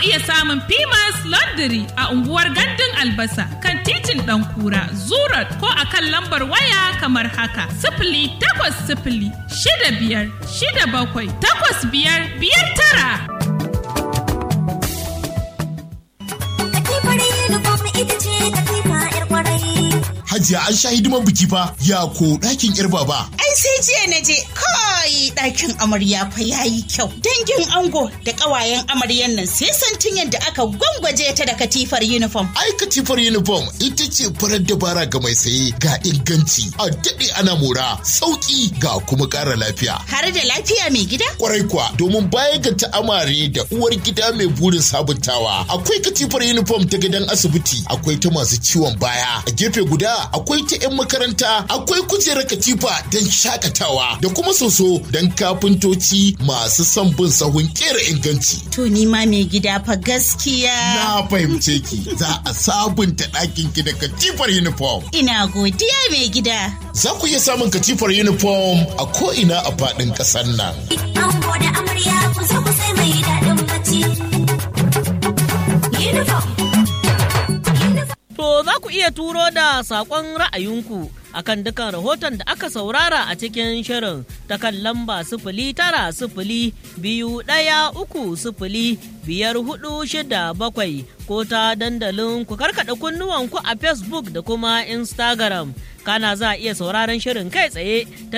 iya samun Pimas Laundry a unguwar Gandun Albasa kan titin Ɗankura, Zurat ko a kan lambar waya kamar haka. Sifili takwas sifili shida biyar shida bakwai takwas biyar biyar tara. Hajiya an sha hidiman biki fa ya ko ɗakin yar baba. Ai sai jiya na je kai ɗakin amarya fa yayi kyau. Dangin ango da ƙawayen amaryan nan sai santin yadda aka gwangwaje ta da katifar uniform. Ai katifar uniform ita ce farar dabara ga mai saye ga inganci a daɗe ana mora sauƙi ga kuma ƙara lafiya. Har da lafiya mai gida? Kwarai kuwa domin baya ga ta amare da uwar gida mai burin sabuntawa akwai katifar uniform ta gidan asibiti akwai ta masu ciwon baya a gefe guda akwai ta 'yan makaranta akwai kujerar katifa don shakatawa da kuma soso don kafintoci masu son bin sahun kera inganci. To ni ma mai gida fa gaskiya. Na fahimce ki za a sabunta ɗakin ki da katifar uniform. Ina godiya mai gida. Za ku iya samun katifar uniform a ko'ina a faɗin ƙasar nan. Ango da amarya ku zo ku sai mai daɗin bacci. Uniform. To za ku iya turo da saƙon ra'ayinku akan dukan rahoton da aka saurara a cikin shirin ta kan lamba sifili tara sifili biyu ɗaya uku sifili biyar hudu shida bakwai ko ta dandalin ku karkaɗa kunnuwanku a Facebook da kuma Instagram. Kana za a iya sauraron shirin kai tsaye ta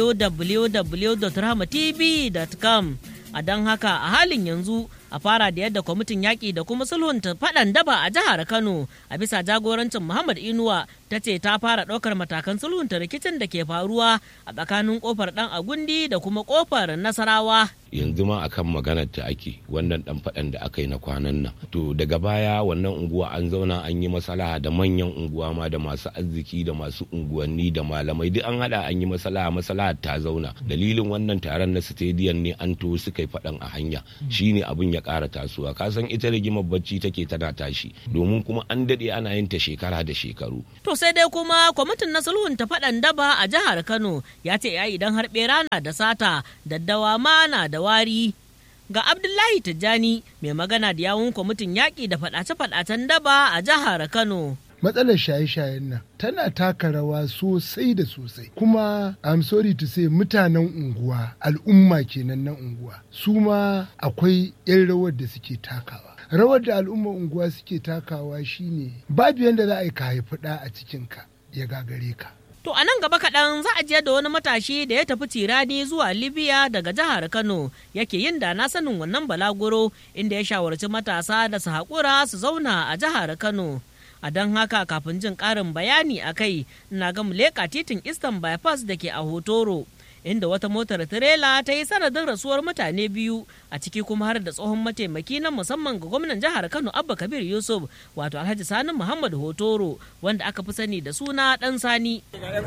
www.rahmatv.com. A don haka a halin yanzu a fara da yadda kwamitin yaƙi da kuma sulhunta faɗan daba a jihar Kano a bisa jagorancin Muhammad Inuwa ta ce ta fara ɗaukar matakan sulhunta rikicin da ke faruwa a tsakanin kofar ɗan agundi da kuma kofar Nasarawa. yanzu ma akan maganar ta ake wannan dan faɗan da aka yi na kwanan nan to daga baya wannan unguwa an zauna an yi masalaha da manyan unguwa ma da masu arziki da masu unguwanni da malamai duk an hada an yi masalaha masalaha ta zauna dalilin wannan taron na stadium ne an to suka yi faɗan a hanya shine abin ya ƙara tasowa ka san ita rigimar bacci take tana tashi domin kuma an daɗe ana yin ta shekara da shekaru To sai dai kuma kwamitin na sulhunta faɗan daba a jihar Kano ya ce ya idan har ɓera na da sata daddawa ma na da wari. Ga Abdullahi Tijjani mai magana da yawun kwamitin yaƙi da faɗace-faɗacen daba a jihar Kano. matsalar shaye-shayen nan tana taka rawa sosai da sosai kuma I'm sorry to say mutanen unguwa al'umma kenan na unguwa su ma akwai 'yan rawar da suke takawa rawar da al'umma unguwa suke takawa shine babu yadda za a yi ka haifi ɗa a cikinka ya gagare ka To a nan gaba kaɗan za a jiyar da wani matashi da ya tafi tirani zuwa Libya daga jihar Kano yake yin da na sanin wannan balaguro inda ya shawarci matasa da su haƙura su zauna a jihar Kano. A don haka kafin jin ƙarin bayani a kai, na ga leƙa titin Eastern Bypass da ke a Hotoro. Inda wata motar tirela ta yi sanadin rasuwar mutane biyu a ciki kuma har da tsohon mataimaki na musamman ga gwamnan jihar Kano Abba Kabir Yusuf wato Alhaji Sani Muhammad Hotoro wanda aka fi sani da suna Dan Sani.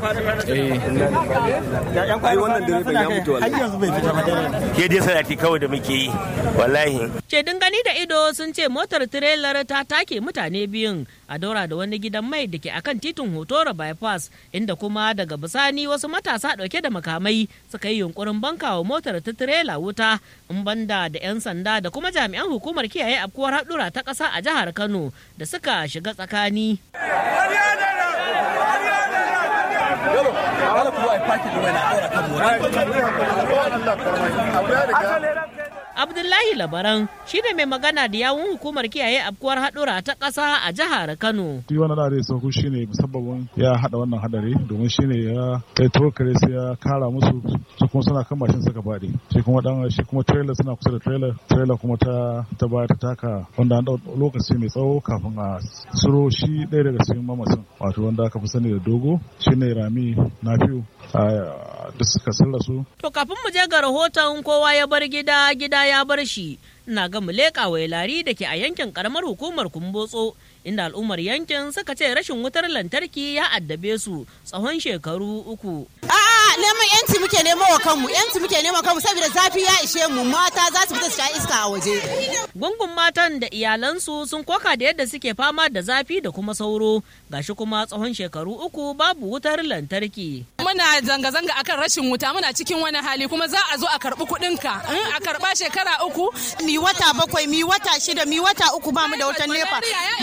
ke dai sanati kawai da muke yi wallahi Shaidun gani da ido sun ce motar tirelar ta take mutane biyun a daura da wani gidan mai da ke akan titin Hotoro bypass inda kuma daga bisani wasu matasa dauke da makamai suka yi yunkurin bankawa motar ta tirela wuta in banda da 'yan sanda da kuma jami'an hukumar kiyaye afkuwar haɗura ta ƙasa a jihar Kano da suka shiga tsakani. Abdullahi Labaran shi ne mai magana da yawun hukumar kiyaye afkuwar haɗura ta ƙasa a jihar Kano. shi wannan da sauku shi ne musabbabin ya haɗa wannan hadari domin shi ne ya kai tokare sai ya kara musu su kuma suna kan mashin suka faɗi shi kuma dan shi kuma trailer suna kusa da trailer trailer kuma ta ta baya ta taka wanda an ɗau lokaci mai tsawo kafin a suro shi ɗaya daga cikin mamasin wato wanda aka fi sani da dogo shi ne rami nafiu da suka sarrasu To kafin mu je ga rahoton kowa ya bar gida gida ya bar shi ina ga mu leƙa lari da ke a yankin karamar hukumar kumbotso inda al'ummar yankin suka ce rashin wutar lantarki ya addabe su tsawon shekaru uku. A'a neman yanci muke nemo wa kanmu yanci muke nemo kanmu saboda zafi ya ishe mu mata za su fita su sha iska a waje. Gungun matan da iyalansu sun koka da yadda suke fama da zafi da kuma sauro, gashi kuma tsawon shekaru uku babu wutar lantarki. Muna zanga-zanga akan rashin wuta muna cikin wani hali kuma za a zo a karɓi kuɗinka in a karɓa shekara uku. Mi wata bakwai, mi wata shida, mi wata uku ba mu da wutar nefa.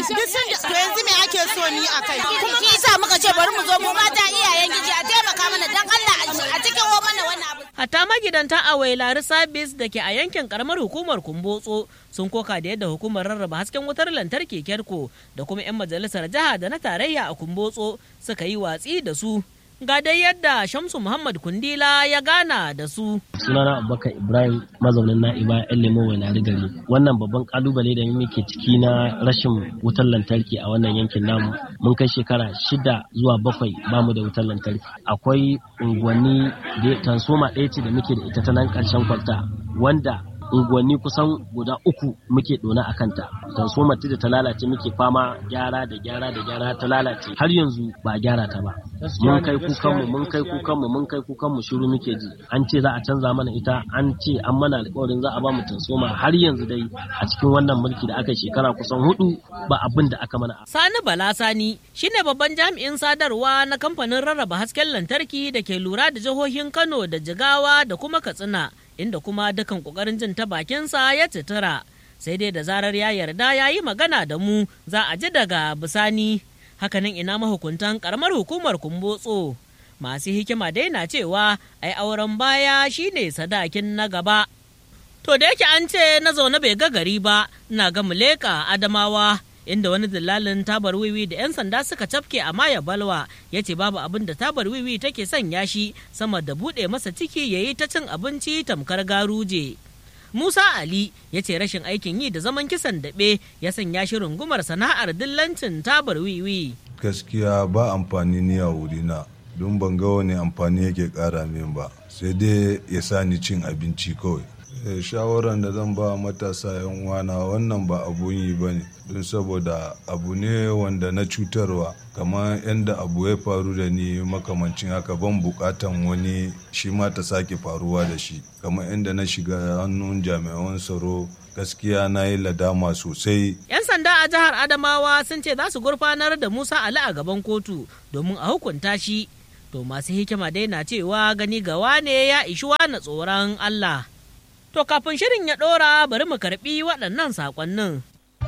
To yanzu me ake so ni a kai? Kuma shi yasa muka ce bari mu zo mu mata iyayen giji a taimaka mana dan Allah a cikin mana wannan abu. Hatta magidanta a Wailari Sabis da ke a yankin karamar hukumar Kumbotso sun koka da yadda hukumar rarraba hasken wutar lantarki Kerko da kuma 'yan majalisar jiha da na tarayya a Kumbotso suka yi watsi da su. Ga dai yadda Shamsu Muhammad Kundila ya gana da su. Sunana Abubakar Ibrahim mazaunin Na'iba yan lemo Wailari gari. Wannan babban kalubale da muke ciki na rashin wutar lantarki a wannan yankin namu mun kai shekara shida zuwa bakwai bamu da wutar lantarki. Akwai unguwanni da tansoma ɗaya ce da muke da ita ta nan ƙarshen kwalta wanda unguwanni kusan guda uku muke dona a kanta transformer da ta lalace muke fama gyara da gyara da gyara ta lalace har yanzu ba gyara ta ba mun kai kukanmu mun kai kukanmu mun kai kukanmu shiru muke ji an ce za a canza mana ita an ce an mana alƙawarin za a ba mu transformer har yanzu dai a cikin wannan mulki da aka shekara kusan hudu ba abin da aka mana Sani Bala Sani shine babban jami'in sadarwa na kamfanin rarraba hasken lantarki da ke lura da jihohin Kano da Jigawa da kuma Katsina inda kuma dukan kokarin jin ta bakinsa ya citira sai dai da zarar ya yarda ya yi magana da mu za a ji daga bisani hakanan ina mahukuntan karamar hukumar kumbotso masu hikima dai na cewa ai auren baya shine sadakin na gaba to da yake an ce na zaune bai ga gari ba ina ga muleka adamawa inda wani dillalin tabar wiwi da 'yan sanda suka cafke a maya balwa ya ce babu abin da tabar wiwi take sanya shi sama da buɗe masa ciki ya yi ta cin abinci tamkar garuje musa ali ya ce rashin aikin yi da zaman kisan daɓe ya sanya shi rungumar sana'ar dillancin tabar wiwi gaskiya ba amfani ni a wurina don ban ga wani amfani yake ƙara min ba sai dai ya sa ni cin abinci kawai shawaran da zan ba matasa yan wana wannan ba abun yi ba ne don saboda abu ne wanda na cutarwa kamar yadda abu ya faru da ni makamancin haka ban bukatan wani shi ma ta sake faruwa da shi kamar yadda na shiga hannun jami'an tsaro gaskiya na yi ladama sosai 'yan sanda a jihar adamawa sun ce za su gurfanar da musa ali a gaban kotu domin a hukunta shi to masu hikima dai na cewa gani gawa ne ya ishi na tsoron allah To kafin shirin ya ɗora bari mu karɓi waɗannan saƙonnin.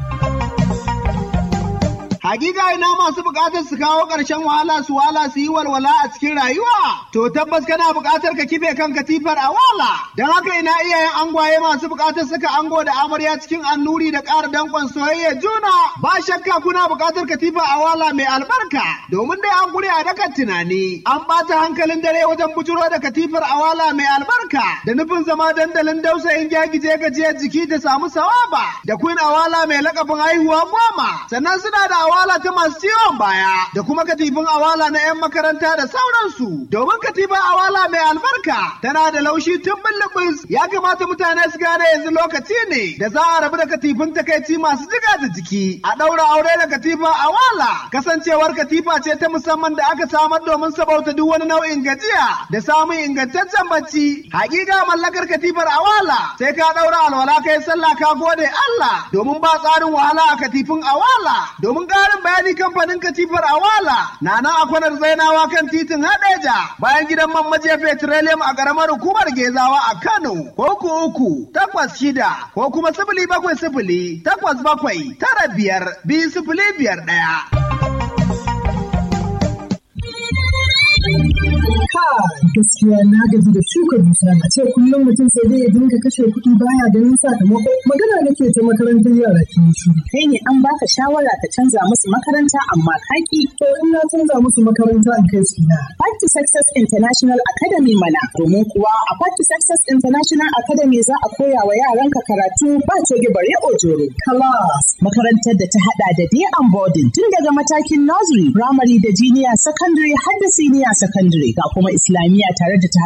Hakika ina masu buƙatar su kawo ƙarshen wahala su wala su yi walwala a cikin rayuwa. To tabbas kana buƙatar ka kife kan katifar a wala. Don haka ina iyayen angwaye masu buƙatar saka ango da amarya cikin annuri da ƙara danƙon soyayya juna. Ba shakka kuna buƙatar katifa a wala mai albarka. Domin dai an gure a dakan tunani. An ɓata hankalin dare wajen bujuro da katifar a wala mai albarka. Da nufin zama dandalin dausayin gyagije gajiyar jiki da samu sawaba. Da queen awala mai lakabin haihuwa goma. Sannan suna da awala ta masu ciwon baya da kuma katifin awala na 'yan makaranta da sauransu. Domin katifin awala mai albarka tana da laushi tun bulubus ya kamata mutane su gane yanzu lokaci ne da za a rabu da katifin takaici masu jiga da jiki. A ɗaura aure da katifin awala kasancewar katifa ce ta musamman da aka samar domin sabauta duk wani nau'in gajiya da samun ingantaccen bacci. Hakika mallakar katifar awala sai ka ɗaura alwala kai sallah ka gode Allah domin ba tsarin wahala a katifin awala domin ƙarin bayani kamfanin katifar awala na nan a kwanar zainawa kan titin hadeja bayan gidan man maje petroleum a ƙaramar hukumar gezawa a kano ko ku uku takwas shida ko kuma sifili bakwai sifili takwas bakwai tara biyar biyu sifili biyar ɗaya. gaskiya na gaji da shuka dusa a ce kullum mutum sai dai ya dinga kashe kuɗi baya ganin sakamako magana nake ta makarantar yara ke shi kai ne an baka shawara ka canza musu makaranta amma kaki to in na canza musu makaranta in kai su na Part to Success International Academy mana domin kuwa a Part to Success International Academy za a koya wa yaranka karatu ba coge bare ojoro class makarantar da ta hada da day and boarding tun daga matakin nursery primary da junior secondary har da senior secondary ga kuma islamiyya tare da ta